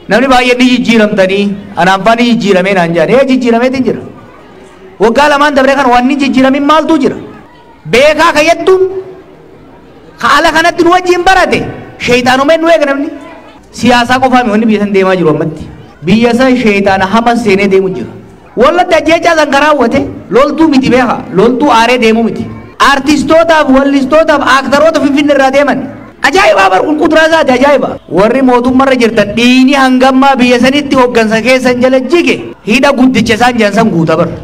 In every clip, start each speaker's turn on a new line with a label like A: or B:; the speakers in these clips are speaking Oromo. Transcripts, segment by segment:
A: namni baay'een ni jijjiiramtanii anaan faa ni jijjiiramee naan jedhan ee jijjiirameetiin jira waggaa lamaan dabree kan waan ni jijjiiramin maaltu jira beekaa kayyattuun haala kanatti nu wajjin barate sheeyxaanumeen nu eega namni siyaasaa qofaami wanni biyya san deemaa jiru ammatti biyya san sheeyxaana hama seenee deemu jira wallatti ajjeechaa san karaawwate loltuu miti beeka loltuu aaree deemu miti aartistootaaf wallistootaaf aaktaroota finfinne irraa deeman ajaa'ibaa bar qulquturaa isaati ajaa'iba warri mootummarra jirtan dhiini hangammaa biyya sanitti hoggansa keessan jala jige hidha guddicha isaan jedhan san guuta bar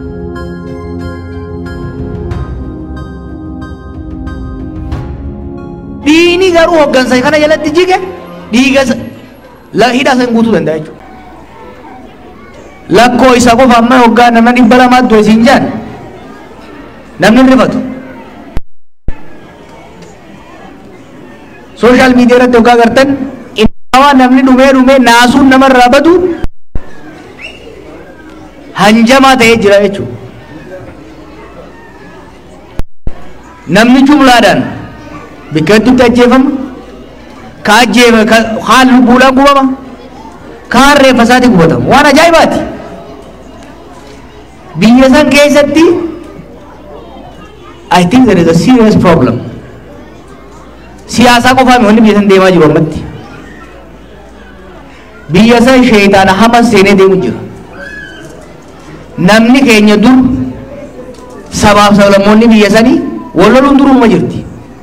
A: dhiini garuu hoggansa kana jalatti jige dhiiga la hidha san guutuu danda'a jechuudha lakkoo isa qofa amma hoggaa nama dhibba lamaa du'e siin jaan namni hin rifatu sooshaal miidiyaa irratti hoggaa gartan innawaa namni dhumee dhumee naasuun namarraa badu hanjamaa ta'ee jira jechuudha namni jumlaadhaan bakka hedduutti ajjeefama ka ajjeefa kaan lubbuudhaan gubama kaan reeffa isaatti gubatama waan ajaa'ibaati biyya san keessatti I think there is a serious problem siyaasaa qofaami wanni biyya san deemaa jiru ammatti biyya san sheeyxaana hama seenee deemu jira namni keenya dur sabaaf sablammoonni biyya sanii wal loluun duruma jirti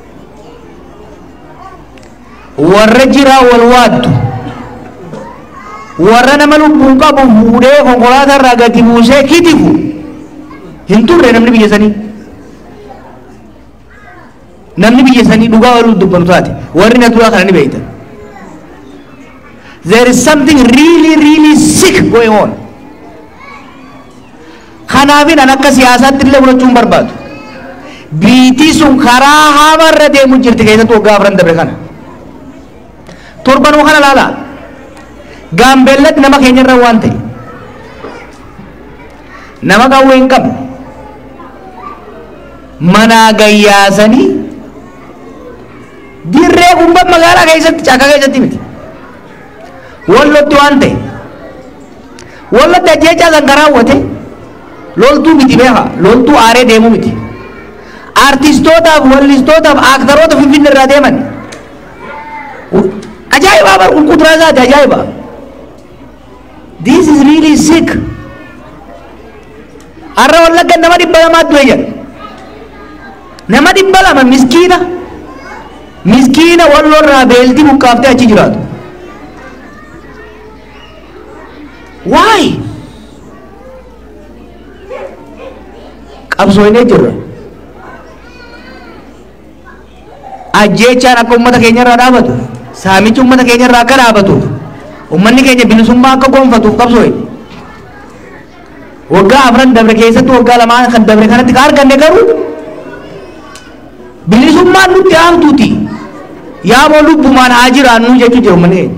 A: warra jiraa wal waaddu warra nama lubbuun qabu fuudhee konkolaataa irraa gadi buusee kitifu hin turre namni biyya sanii namni biyya sanii dhugaa waluu dubbatu taate warri na duraa kana ni beeytan there is something really really sick going on kanaafin an akka siyaasaatti illee fudhachuun barbaadu biitii sun karaa hamarra deemu jirti keessattuu waggaa afran dabre kana torbanuu kana laalaa gaambeellatti nama keenyarra waan ta'e nama qawwee hin qabne manaa gayyaasanii dirree gubbaa magaalaa keessatti cakka keessatti miti wallotti waan ta'e wallotti ajjeechaa san karaawwate loltuu miti beeka loltuu aaree deemu miti aartistootaaf wallistootaaf aaktaroota finfinne irraa deeman ajaa'ibaa bar qulquturaa isaati ajaa'iba this is really sick har'a wallagga nama dhibba lamaa du'e jedha nama dhibba lama miskiina miskiina wallorraa beeltii buqqaaftee achi jiraatu why qabsooynee jirra ajjeechaan akka ummata keenya irraa dhaabatu saamichi ummata keenya irraa akka dhaabatuuf ummanni keenya bilisummaa akka gonfatuuf qabsooyne waggaa afran dabre keessatti waggaa lamaan kan dabre kanatti ka arganne garuu bilisummaan nutti aamtuuti yaamoo lubbumaan haa jiraannu jechuu jiru ummanni keenya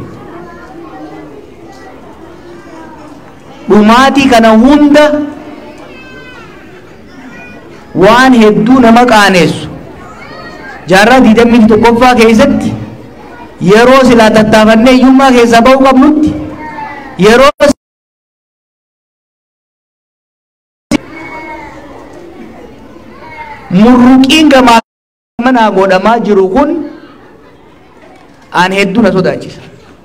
A: dhumaatii kana hunda waan hedduu nama qaaneessu jaarraa diidamii tokkoffaa keessatti yeroo silaa tattaafannee hiyyummaa keessaa ba'uu qabnutti yeroo murruqiin gamaa manaa godhamaa jiru kun aan hedduu na sodaachisa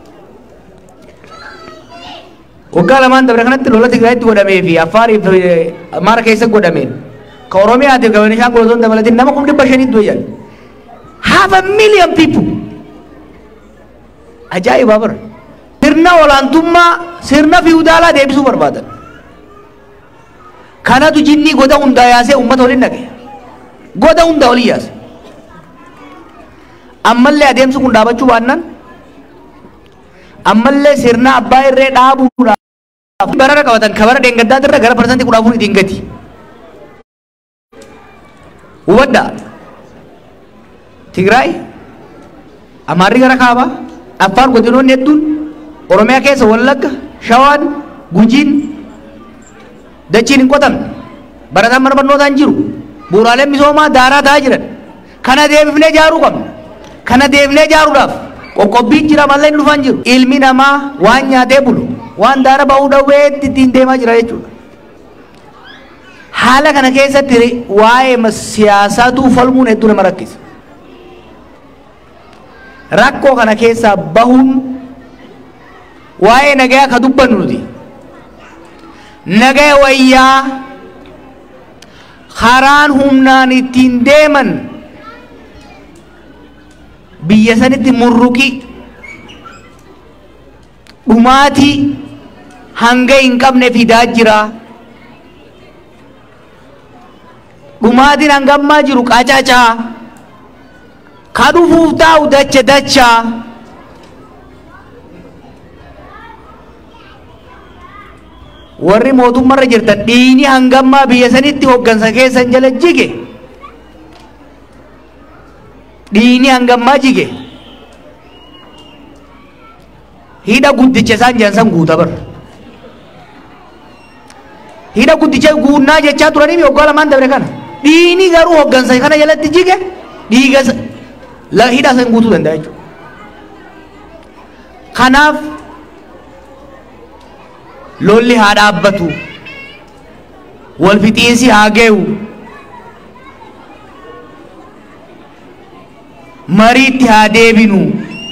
A: waggaa lamaan dabre kanatti lola tigraayitti godhamee fi affaariif amaara keessa godhameen ka oromiyaatiif ka benishaangul osoo hin dabalatin nama kum dhibba shanii du'e jedhan half a million people ajaa'ibaa bara sirna olaantummaa sirna fiwudaalaa deebisuu barbaadan kanatu jinnii goda hundaa yaasee ummata waliin dhage goda hundaa olii yaase ammallee adeemsi kun dhaabachuu baannaan ammallee sirna abbaa irree dhaabuudhaaf barara qabatan kabara deengaddaati irra gara parsantii kudha afur ittiin gati hubadhaa tigraay amaarri gara kaabaa affaar godinoonni hedduun oromiyaa keessa wallagga shawaan gujiin dachiin hin qotamne barataan mana barnootaa hin jiru bu'uuraaleen misoomaa daaraa ta'aa jiran kana deebifnee ijaaruu qabna kana deebifnee ijaaruudhaaf qoqqobbiin jira mallee hin dhufan jiru ilmi namaa waan nyaatee bulu waan daara ba'uu dhawweetti ittiin deemaa jira jechuudha. Haala kana keessatti waa'ee siyaasaatu falmuun hedduu nama rakkisa. Rakkoo kana keessaa bahuun waa'ee nagayaa ka dubbannu nuti. Nagaya wayyaa karaan humnaan ittiin deeman biyya sanitti murruqi dhumaatii hanga hin qabne fidaa jira. Dhumaatiin hanga ammaa jiru qacacaa ka dhufuuf taa'u dacha dachaa. warri mootummarra jirtan dhiini hangammaa biyya sanitti hoggansa keessan jala jige dhiini hangammaa jige hidha guddicha isaan jedhan san guuta bar hidha guddicha guunnaa jechaa turanii waggaa lamaan dabre kana dhiini garuu hoggansa kana jalatti jige dhiiga hidha san guutuu danda'a jechuudha kanaaf lolli haa dhaabbatu wal fixiinsi haa geewu mariitti haa deebinu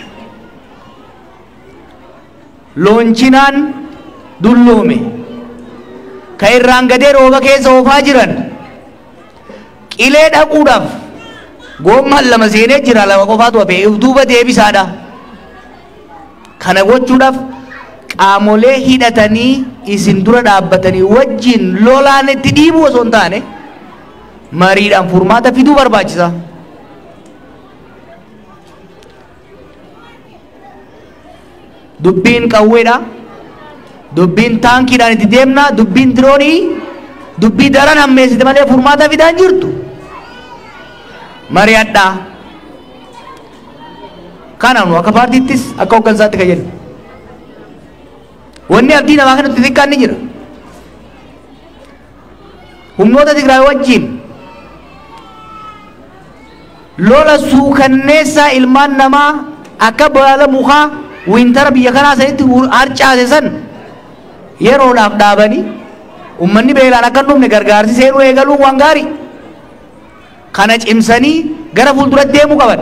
A: lonchinaan dulloome ka irraan gadee rooba keessa oofaa jiran qilee dhaquudhaaf goommaan lama seenee jira lama qofaatu hafe duuba deebisaadha kana gochuudhaaf qaamolee hidhatanii isin dura dhaabbatanii wajjin lolaan itti dhiibuu osoo hin taane mariidhaan furmaata fiduu barbaachisa. Dubbiin qawweedha. Dubbiin taankiidhaan itti deemna. Dubbiin diroonii dubbii daran hammeessite malee furmaata fidaan jirtu. Mari'adhaa. Kana nu akka paartiittis akka hooggansaatti kan jennu. wanni abdii namaa kanatti xiqqaan ni jira humnoota Tigraay wajjin lola suukanneessaa ilmaan namaa akka baala mukaa wintara biyya kanaa sanitti harcaase san yeroodhaaf dhaabanii ummanni beelaan akka hin dhumne gargaarsi seenuu eegaluun waan gaarii kana cimsanii gara fuulduratti deemuu qaban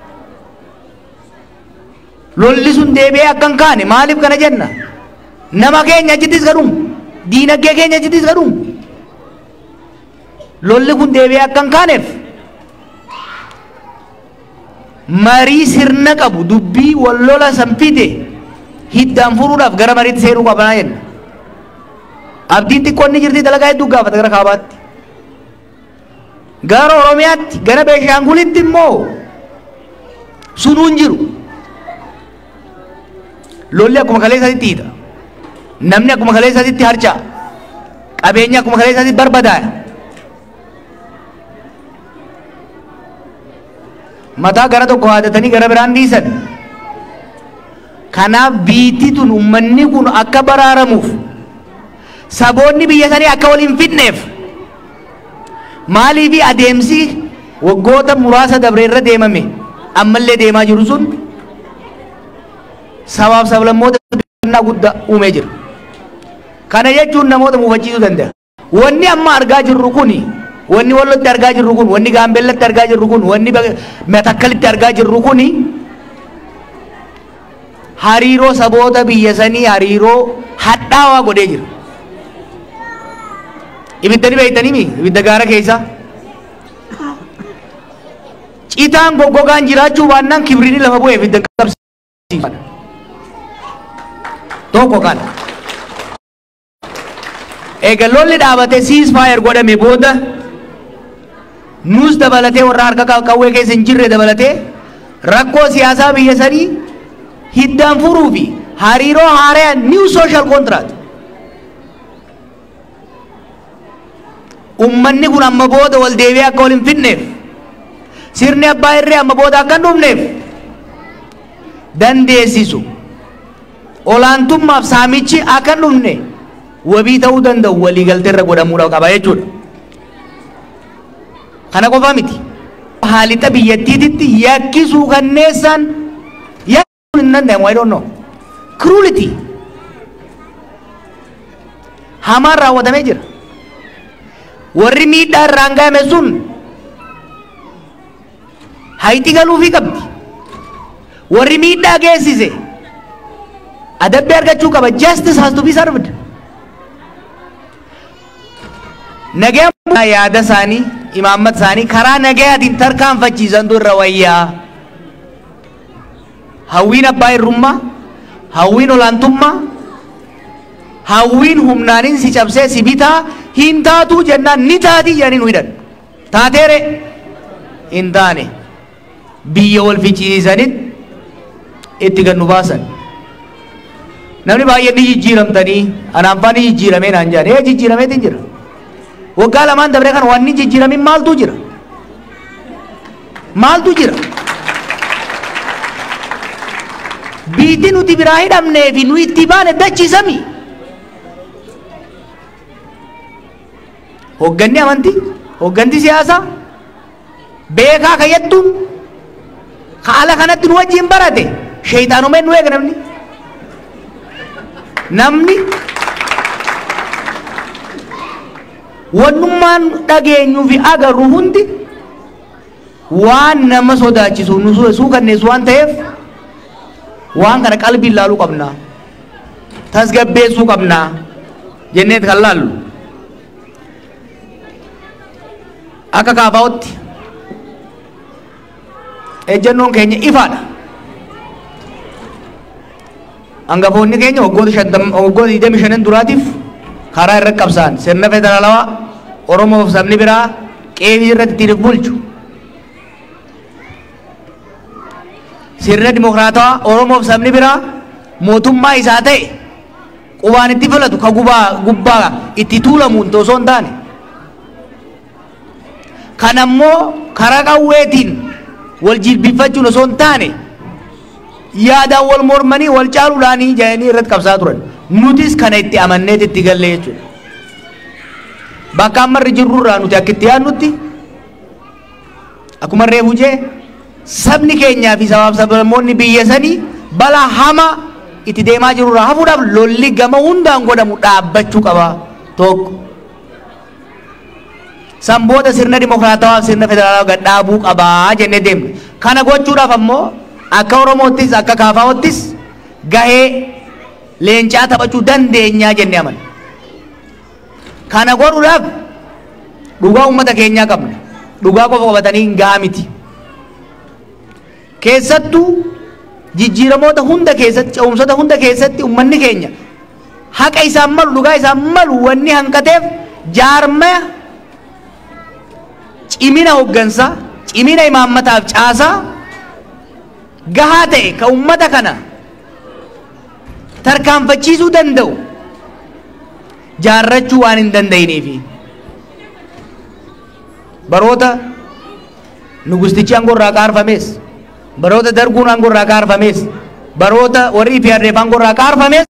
A: lolli sun deebi'ee akka hin kaane maaliif kana jenna nama keenya achittis gadhuun diinagdee keenya achittis gadhuun lolli kun deebi'ee akka hin kaaneef marii sirna qabu dubbii wal lola sanfite hiddaan furuudhaaf gara mariitti seenuu qabanaa jenna abdiin xiqqoon ni jirti dalagaa hedduu gaafata gara kaabaatti gara oromiyaatti gara beeshaangulitti immoo sunuun jiru lolli akkuma kalee isaatti hiita namni akkuma kalee isaatti harca'a qabeenyi akkuma kalee isaatti barbadaaya mataa gara tokko haadatanii gara biraan dhiisan kanaaf biitti tun ummanni kun akka baraaramuuf saboonni biyya sanii akka wal hin fidneef maaliifi adeemsi waggoota muraasa dabre irra deemame ammallee deemaa jiru sun sabaaf sablammoota fidannaa guddaa uumee jira kana jechuun namoota muufachiisuu danda'a wanni amma argaa jirru kuni wanni wallotti argaa jirru kun wanni gaambellatti argaa jirru kun wanni matakkalitti argaa jirru kuni hariiroo saboota biyya sanii hariiroo hadhaawaa godhee jira ibidda ni beeytanimi ibidda gaara keessa citaan goggogaan jiraachuu baannaan kibrini lafa bu'ee ibidda qabsiifadha tokko kana eega lolli dhaabate siis faayar godhame booda nus dabalatee warra harka qawwee keessa hin jirre dabalatee rakkoo siyaasaa biyya sanii hiddaan furuu fi hariiroo haaraa niw sooshaal kontiraat ummanni kun amma booda wal deebi'ee akka wal hin fidneef sirni abbaa irree amma booda akka hin dhumneef dandeessisu olaantummaaf saamichi akka hin dhumne wabii ta'uu danda'u waliigalteerra godhamuudha qaba jechuudha. Kana qofa miti. Haalixa biyyattiititti yakkisuu kanneessaan hin danda'amu I don't know cruelty hamaan raawwatamee jira warri miidhaa irraan ga'ame sun hayti galuufii qabdi warri miidhaa geessise adabbii argachuu qaba justice has to be served nagaa yaada isaanii imaammata isaanii karaa nagayaatiin tarkaanfachiisantu irra wayyaa hawwiin abbaa irrummaa hawwiin olaantummaa hawwiin humnaanin si cabsee si bitaa hin taatuu jennaan ni taatii jedhanii nu hidhan taateere hin taane biyya wal fichiisanitti itti gad nu baasan namni baay'een ni jijjiiramtanii anaan faa ni jijjiiramee naan jedhan ee jijjiirameetiin jira waggaa lamaan dabree kan waan ni jijjiiramin maaltu jira maaltu jira biitti nuti biraa hidhamnee fi nu itti baane dachisami hogganni amantii hogganti siyaasaa beekaa kayyattu haala kanatti nu wajjin barate sheeyxaanumeen nu eega namni namni wannummaan dhageenyuu fi agarru hundi waan nama sodaachisu nu suukanneessu waan ta'eef waan kana qalbiin laaluu qabna tasgabbeessuu qabna jenneet kan laallu akka kaafaa'otti ejjennoon keenya ifaadha hangafoonni keenya waggoota shantam waggoota digdami shanan duraatiif karaa irra qabsaan sirna federaalawaa oromoof sabni biraa qeebii irratti ittiin bulchu sirna dimokiraatawaa oromoof sabni biraa mootummaa isaa ta'e qubaan itti filatu ka gubaa gubbaa itti tuulamuun osoo hin taane kan ammoo karaa qawweetiin wal jilbifachuun osoo hin taane yaadaan wal mormanii wal caaluudhaanii jedhanii irratti qabsaa turan nutis kana itti amanneet itti galle jechuudha bakka ammarri jirrurraa nuti akka itti yaadnutti akkuma reefu jee sabni keenyaa fi sabaaf sablammoonni biyya sanii balaa hamaa itti deemaa jirurraa hafuudhaaf lolli gama hundaan godhamu dhaabbachuu qaba tokko san booda sirna dimokiraatawaa sirna federaalawaa gad dhaabuu qabaa jennee deemna kana gochuudhaaf ammoo akka oromoottis akka kaafaawottis gahee leencaa taphachuu dandeenyaa jennee amana kana godhuudhaaf dhugaa uummata keenyaa qabna dhugaa qofa qabatanii hin gahaa miti keessattuu jijjiiramoota hunda keessatti ce'umsoota hunda keessatti uummanni keenya haqa isaan malu dhugaa isaan malu wanni hanqateef jaarmaya cimina hoggansaa cimina imaammataaf caasaa gahaa ta'e ka ummata kana tarkaanfachiisuu danda'u jaarrachuu waan hin danda'iniifi baroota nugustichi aangorraa kaarfamees baroota darguun aangorraa kaarfamees baroota warri fi harreef aangorraa kaarfamees